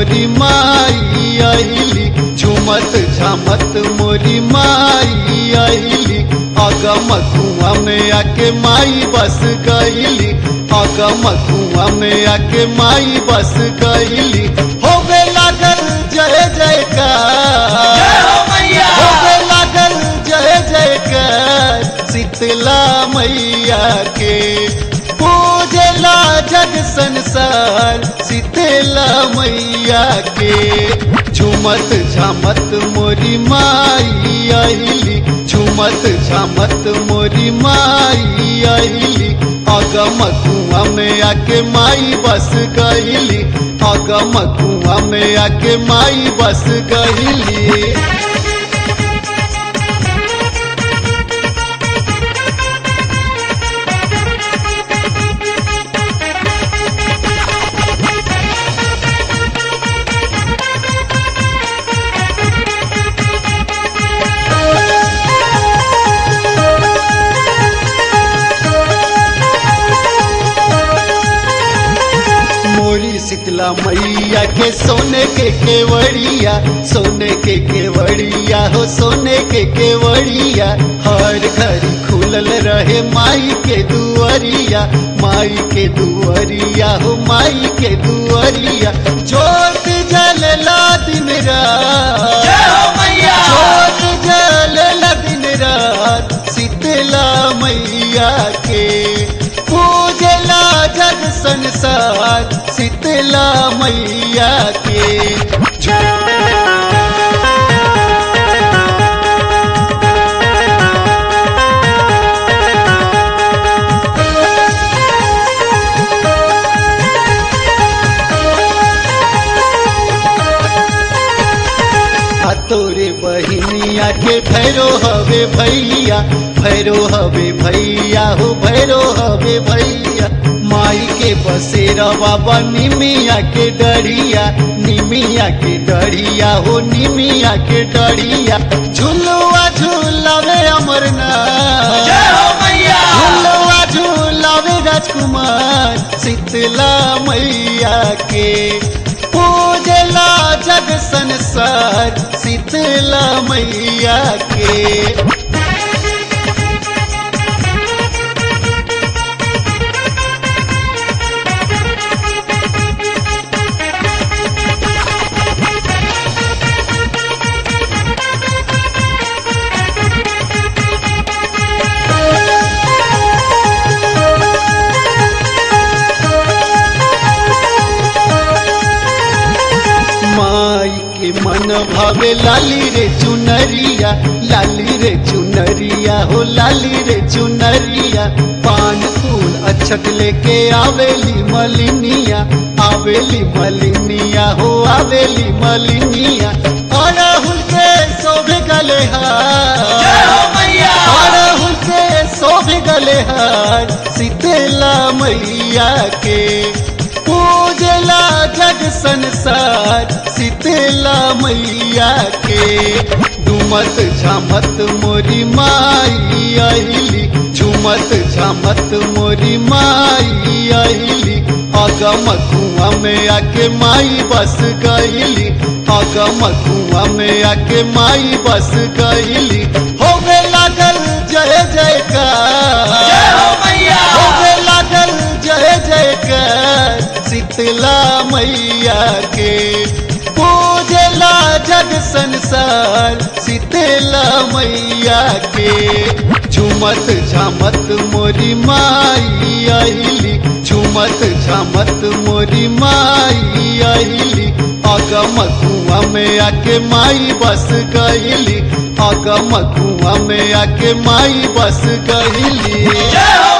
मोरी माई आईली झुमत झामत मोरी माई आईली अगम कुआ में आके माई बस गईली अगम कुआ में आके माई बस गईली होवे लागल जय जयकार होवे लागल जय जयकार शीतला मैया के पूजला जग संसार शीतला मैया के झुमत झामत मोरी माई आईली झुमत झामत मोरी माई आईली अगम कुआ में आके माई बस गईली अगम कुआ में आके माई बस गईली मोरी शीतला मैया के सोने के केवड़िया सोने के केवड़िया हो सोने के केवड़िया हर घर खुलल रहे माई के दुआरिया माई के दुआरिया हो माई के दुआरिया जोत जलला दिन रात जोत जलला दिन रात शीतला मैया के पूजला जग संसार शीतला मैया के आ तोरे बहिनिया के भैरो हवे भैया भैरो हवे भैया हो भैरो हवे भैया माई के बसेरा बाबा निमिया के डरिया निमिया के डरिया हो निमिया के डरिया झुलुआ झूलावे अमरनाथ झुलुआ झूलावे राजकुमार शीतला मैया के पूजला जग संसार शीतला मैया के माई के मन भावे लाली रे चुनरिया लाली रे चुनरिया हो लाली रे चुनरिया पान फूल अक्षत लेके आवेली मलिनिया आवेली मलिनिया हो आवेली मलिनिया अड़हुल के शोभे गले हार अड़हुल के शोभे गले हार शीतला मैया के पूजला जग संसार शीतला मैया के डुमत झामत मोरी माई आईली झुमत झामत मोरी माई आईली अगम कुआ में आके माई बस गईली अगम कुआ में आके माई बस गईली होवे लागल जय जयकार होवे लागल जय जयकार शीतला मैया के पूजला जग संसार शीतला मैया के झुमत झामत मोरी माई आईली झुमत झामत मोरी माई आईली अगम कुआ में आके माई बस गईली अगम कुआ में आके माई बस गईली